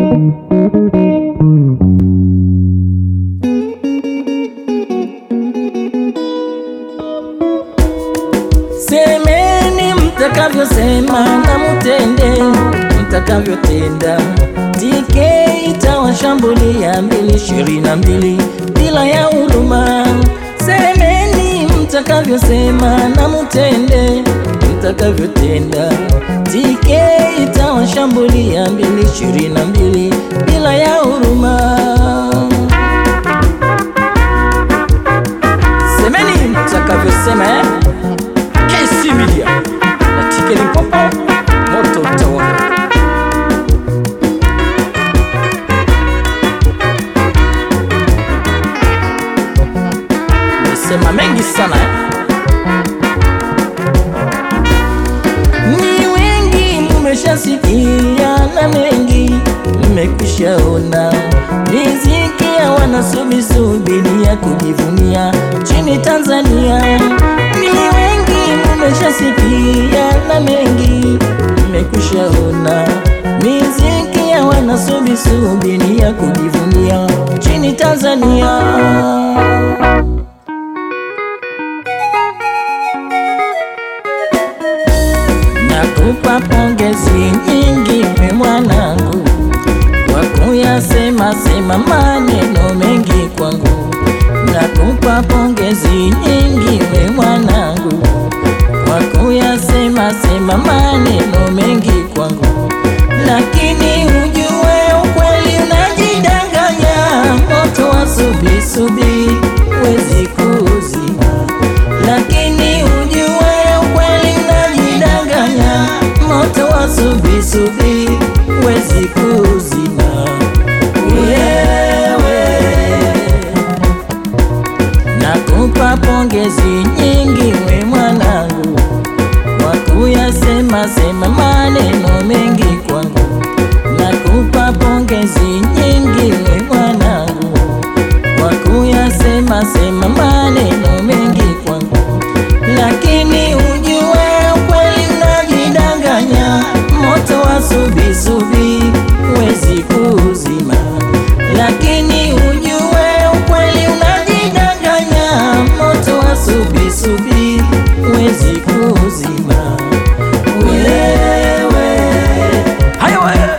Semeni mtakavyosema na mutende mtakavyotenda. TK itawashambulia mbili ishirini na mbili bila ya huruma. Semeni mtakavyosema na mutende mtakavyotenda. TK itawashambulia mbili ishirini na mbili bila ya huruma. Semeni mtakavyosema eh? KC Media na Tikeli Mpopo, moto utawaka. Nimesema mengi sana eh? Ni wengi mmeshasikia na mengi mmekwishaona, riziki ya wanasubisubiri ya kujivunia chini Tanzania. Ni wengi mmeshasikia na mengi mmekwishaona, riziki ya wanasubisubiri ya kujivunia chini Tanzania. Nakupa pongezi nyingi we mwanangu, kwa kuyasema sema maneno mengi kwangu. Nakupa pongezi nyingi we mwanangu, kwa kuyasema sema maneno mengi kwangu, lakini ujue ukweli unajidanganya, moto wa subisubi wezi kuzima lakini ujue ukweli unajidanganya, moto wa subisubi wezi kuzima. Wewe nakupa pongezi nyingi we mwanangu, kwa kuyasema sema maneno mengi kwangu. Nakupa pongezi nyingi we mwanangu kwa kuyasema sema maneno mengi kwangu, lakini ujue ukweli unajidanganya, moto wa subisubi wezi kuzima. Lakini ujue ukweli unajidanganya, moto wa subisubi wezi kuzima. Wewe hayo wewe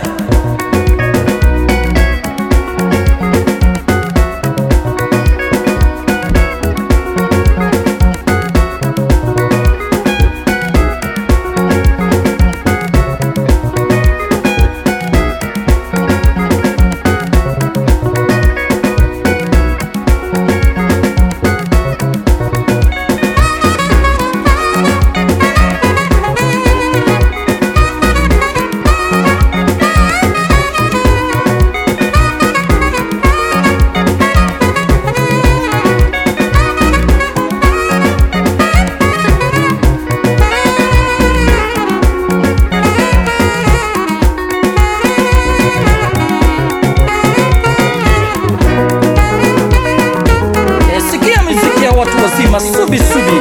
Eh, Sikia miziki ya watu wazima subi subi.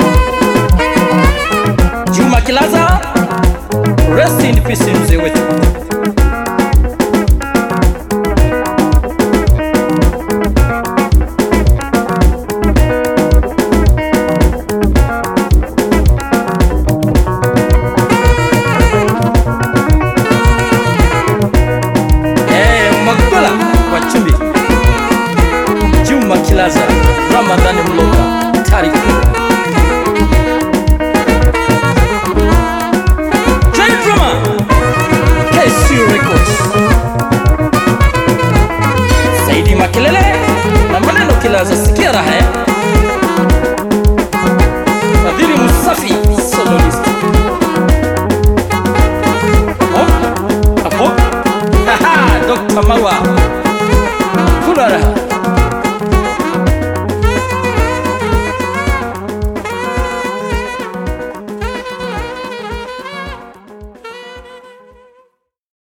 Juma Kilaza, rest in peace mzee wetu. Eh, Magola wa Chumbi. Juma Kilaza, Ramadhani Mloka, Tariq Johnny Drummer, KC Records, Saidi Makelele na maneno Kilaza, sikia raha eh? Fadhili Musafi, soloist. Oh, hapo. Haha, Dr. Mawa. Kula raha.